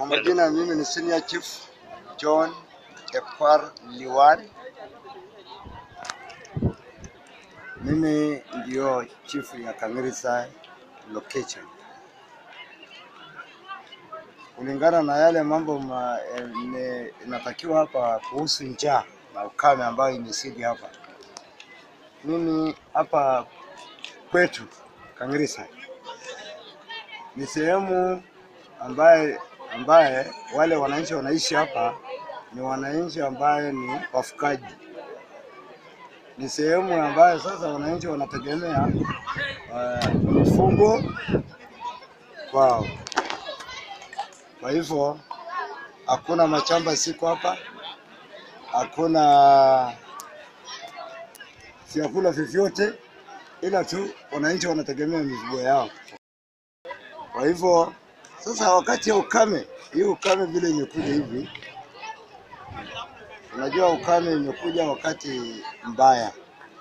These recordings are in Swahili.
Kwa majina mimi ni Senior Chief John Ekwar Liwan. Mimi ndio chief ya Kang'irisa location. Kulingana na yale mambo ma, eh, ne- inatakiwa hapa kuhusu njaa na ukame ambayo imesidi hapa, mimi hapa kwetu Kang'irisa ni sehemu ambaye ambaye wale wananchi wanaishi hapa ni wananchi ambaye ni wafugaji. Ni sehemu ambayo sasa wananchi wanategemea uh, mifugo kwao. Kwa hivyo hakuna machamba siko hapa, hakuna vyakula vyovyote, ila tu wananchi wanategemea mifugo yao. Kwa hivyo sasa, wakati ya ukame, hii ukame vile imekuja hivi, unajua ukame imekuja wakati mbaya,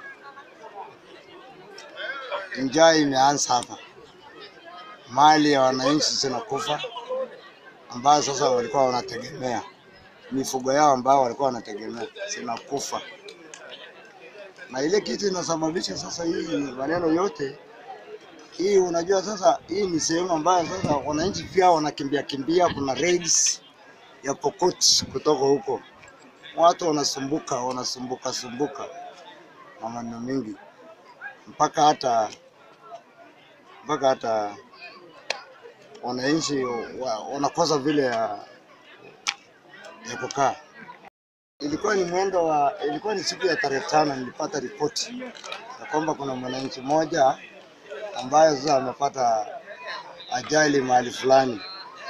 njaa imeanza hapa, mali ya wananchi zinakufa, ambayo sasa walikuwa wanategemea mifugo yao ambao walikuwa wanategemea zinakufa, na ile kitu inasababisha sasa hii maneno yote hii unajua sasa, hii ni sehemu ambayo sasa wananchi pia wanakimbia kimbia. Kuna raids ya Pokot kutoka huko, watu wanasumbuka wanasumbuka sumbuka na maneno mingi, mpaka hata mpaka hata wananchi wa- wanakosa vile ya, ya kukaa. Ilikuwa ni mwendo wa, ilikuwa ni siku ya tarehe tano, nilipata ripoti ya kwamba kuna mwananchi mmoja ambaye sasa amepata ajali mahali fulani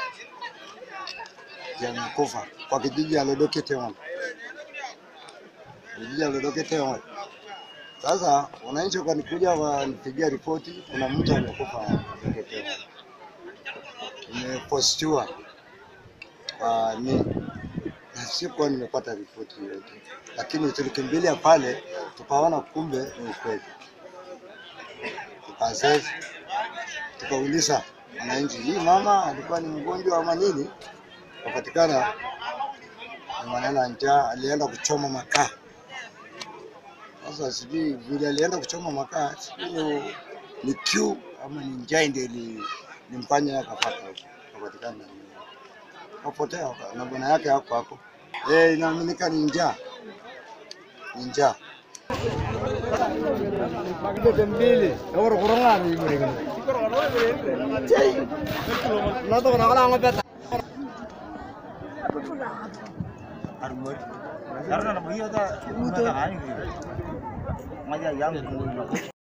ya amekufa kwa kijiji ya Lodoketeon, kijiji ya Lodoketeon. Sasa wananchi wakanikuja wanipigia ripoti, kuna mtu amekufa Lodoketeon, imepostiwa kwa ni na sikuwa nimepata ripoti yoyote, lakini tulikimbilia pale tukaona kumbe ni ukweli tukaassess tukauliza wananchi, hii mama alikuwa ni mgonjwa ama nini? Kapatikana ni maneno ya njaa, alienda kuchoma makaa. Sasa sijui vile alienda kuchoma makaa, sijui ni, ni kiu ama ni njaa ndio ili- ilimfanya yeye akapata huko, kapatikana ni- kapotea waka- na bwana yake hapo hapo. Eh, inaaminika ni njaa, ni njaa. Karena nama iya ta mata ani. Maja yang tunggu